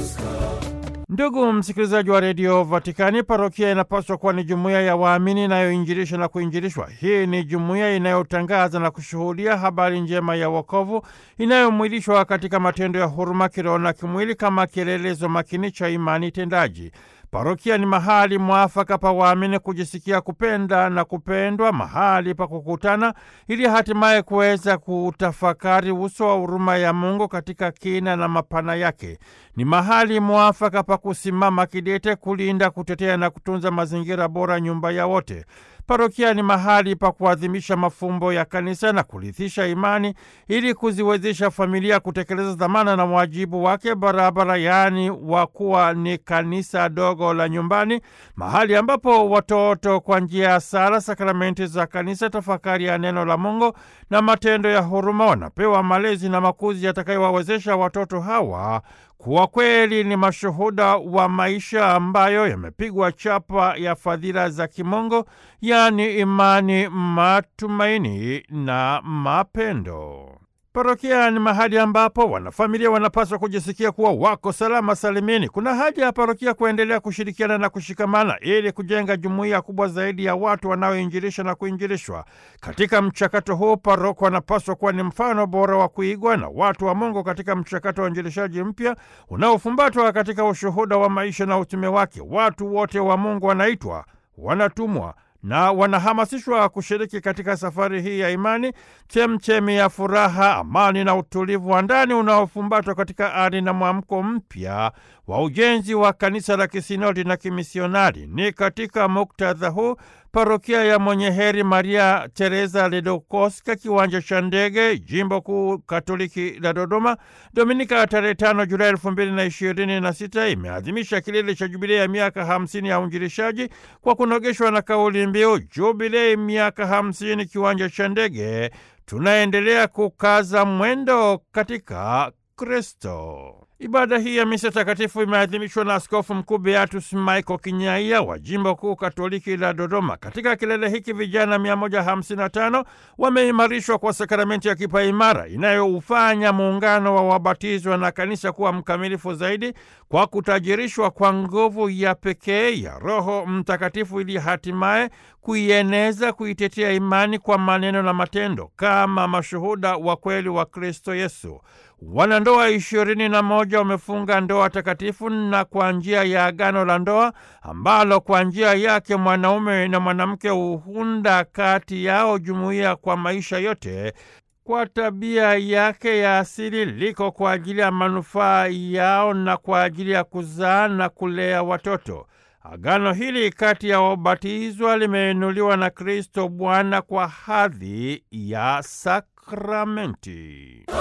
Ndugu msikilizaji wa redio Vatikani, parokia inapaswa kuwa ni jumuiya ya waamini inayoinjilisha na kuinjilishwa. Hii ni jumuiya inayotangaza na kushuhudia habari njema ya wokovu inayomwilishwa katika matendo ya huruma kiroho na kimwili kama kielelezo makini cha imani tendaji. Parokia ni mahali mwafaka pa waamini kujisikia kupenda na kupendwa, mahali pa kukutana ili hatimaye kuweza kutafakari uso wa huruma ya Mungu katika kina na mapana yake. Ni mahali mwafaka pa kusimama kidete kulinda, kutetea na kutunza mazingira bora, nyumba ya wote. Parokia ni mahali pa kuadhimisha mafumbo ya kanisa na kurithisha imani ili kuziwezesha familia kutekeleza dhamana na wajibu wake barabara, yaani wa kuwa ni kanisa dogo la nyumbani, mahali ambapo watoto kwa njia ya sala, sakramenti za kanisa, tafakari ya neno la Mungu na matendo ya huruma wanapewa malezi na makuzi yatakayowawezesha watoto hawa kuwa kweli ni mashuhuda wa maisha ambayo yamepigwa chapa ya fadhila za kimungu, yaani imani, matumaini na mapendo. Parokia ni mahali ambapo wanafamilia wanapaswa kujisikia kuwa wako salama salimini. Kuna haja ya parokia kuendelea kushirikiana na kushikamana ili kujenga jumuiya kubwa zaidi ya watu wanaoinjilisha na kuinjilishwa. Katika mchakato huu, paroko wanapaswa kuwa ni mfano bora wa kuigwa na watu wa Mungu katika mchakato wa uinjilishaji mpya unaofumbatwa katika ushuhuda wa maisha na utume wake. Watu wote wa Mungu wanaitwa, wanatumwa na wanahamasishwa kushiriki katika safari hii ya imani, chemchemi ya furaha, amani na utulivu wa ndani unaofumbatwa katika ari na mwamko mpya wa ujenzi wa kanisa la kisinodi na kimisionari. Ni katika muktadha huu parokia ya Mwenye Heri Maria Teresa Ledokoska, kiwanja cha ndege, jimbo kuu katoliki la Dodoma, Dominika tarehe tano Julai elfu mbili na ishirini na sita imeadhimisha kilele cha jubilei ya miaka hamsini ya uinjilishaji kwa kunogeshwa na kauli mbiu jubilei miaka hamsini kiwanja cha ndege, tunaendelea kukaza mwendo katika Kristo. Ibada hii ya misa takatifu imeadhimishwa na Askofu Mkuu Beatus Michael Kinyaia wa jimbo kuu katoliki la Dodoma. Katika kilele hiki vijana 155 wameimarishwa kwa sakramenti ya kipaimara inayoufanya muungano wa wabatizwa na kanisa kuwa mkamilifu zaidi kwa kutajirishwa kwa nguvu ya pekee ya Roho Mtakatifu ili hatimaye kuieneza, kuitetea imani kwa maneno na matendo kama mashuhuda wa kweli wa Kristo Yesu. Wanandoa ishirini na moja wamefunga ndoa takatifu na kwa njia ya agano la ndoa ambalo kwa njia yake mwanaume na mwanamke huunda kati yao jumuiya kwa maisha yote kwa tabia yake ya asili, liko kwa ajili ya manufaa yao na kwa ajili ya kuzaa na kulea watoto. Agano hili kati ya wabatizwa limeinuliwa na Kristo Bwana kwa hadhi ya sakramenti.